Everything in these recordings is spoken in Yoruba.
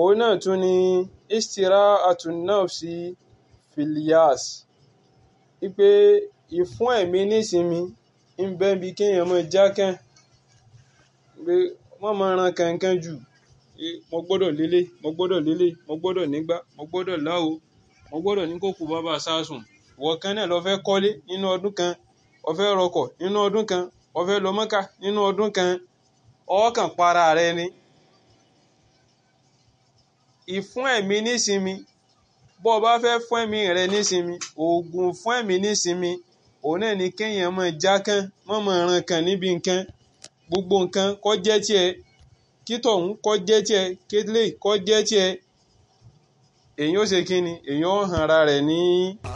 òun náà tún ni istira'atun nafsi fil yas wípé ìfún ẹ̀mí nísinmi ń bẹ bí kéèyàn máa jákàn pé wọ́n máa ran kankan jù mo gbọ́dọ̀ lélẹ̀ mo gbọ́dọ̀ lélẹ̀ mo gbọ́dọ̀ nígbà mo gbọ́dọ̀ láwo mo gbọ́dọ̀ ní kókò bàbá sásùn ìwọ kan náà lọ fẹ́ kọ́lé nínú ọdún kan o fẹ́ rọkọ̀ nínú ọdún kan o fẹ́ lọ Mọ́kà nínú ọdún kan ọkàn para rẹ ni ìfún ẹ̀mí nísinmi bó o bá fẹ́ fún ẹ̀mí rẹ nísinmi oògùn fún ẹ̀mí nísinmi òun náà ni kéèyàn máa jákàn má máa ran kan níbi nǹkan gbogbo nǹkan kó jẹ́ tiẹ̀ kí tọ̀hún kó jẹ́ tiẹ̀ kílé kó jẹ́ tiẹ̀ èyàn ó ṣe kí ni èyàn ó hàn ara rẹ̀ ní.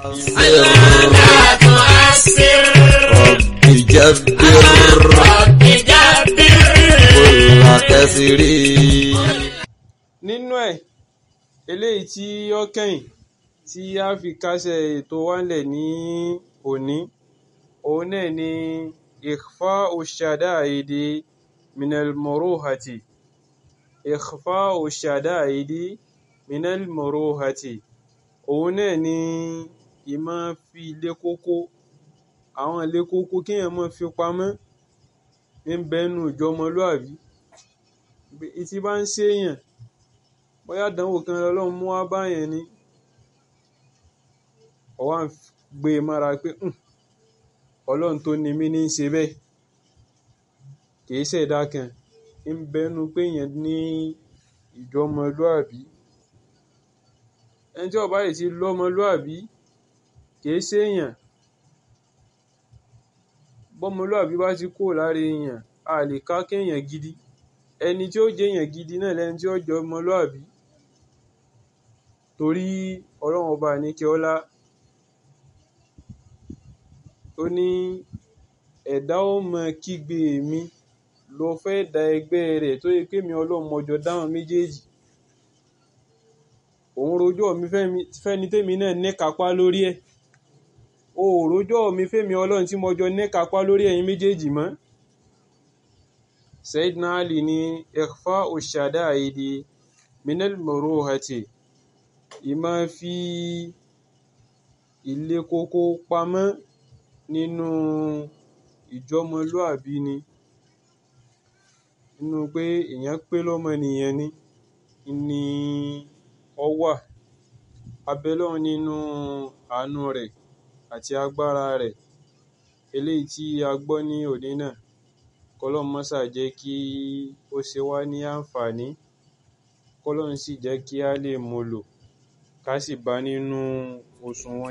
رب جبر كل كسر nínú ẹ̀ eléyìí tí ó kẹ́yìn tí a fi kásẹ̀ ètò wálẹ̀ ní òní òun náà ni ikhfa ushadaidi minal muruhati ikhfa ushadaidi minal muruhati òun náà ni ìmọ̀ fi ilé kókó àwọn ilé kókó kéèyàn máa fi pamọ́ ń bẹ́nu ìjọmọlúàbí tí bá ń ṣèyàn bóyá àdánwò kan lọ́lọ́run mú wá báyẹn ni ó wá ń gbé e mára pé ọlọ́run tó ni mí ní í ṣe bẹ́ẹ̀ kì í ṣẹ̀dá kan ń bẹ́nu pé èèyàn ní ìjọmọlúàbí ẹni tí ó bá yìí ti lọ́mọlúàbí kì í ṣèyàn bọ́mọlúàbí bá ti kúrò lára èèyàn a lè ká kéèyàn gidi ẹni tí ó jẹ́ èèyàn gidi náà lẹni tí ó jọ ọmọlúàbí torí ọlọ́run ọba àníkẹ́ ọlá ó ní ẹ̀dá ó mọ kígbe mi lọ fẹ́ da ẹgbẹ́ rẹ̀ tó yẹ pé mi ọlọ́run mọjọ dáhùn méjèèjì òun rojọ́ mi fẹ́ni tèmi náà ní kápá lórí ẹ̀ o ò rojọ́ mi fẹ́mi ọlọ́run tí mọjọ ní kápá lórí ẹ̀yin méjèèjì mọ́ Sayyidina Ali ní ikhfa ushadaidi minal muruhati ìmọ̀ fi ilé kókó pamọ́ nínú ìjọmọlúàbí ni nínú pé èèyàn pé lọ́mọnìyàn ni ni ó wà abẹ́lọ́run nínú àánú rẹ̀ àti agbára rẹ̀ eléyìí tí a gbọ́ ní òní náà kọ́lọ́run mọ́sà jẹ́ kí ó ṣe wá ní àǹfààní kọ́lọ́run sì jẹ́ kí a lè mú lò ká sì bá nínú òṣùwọ̀n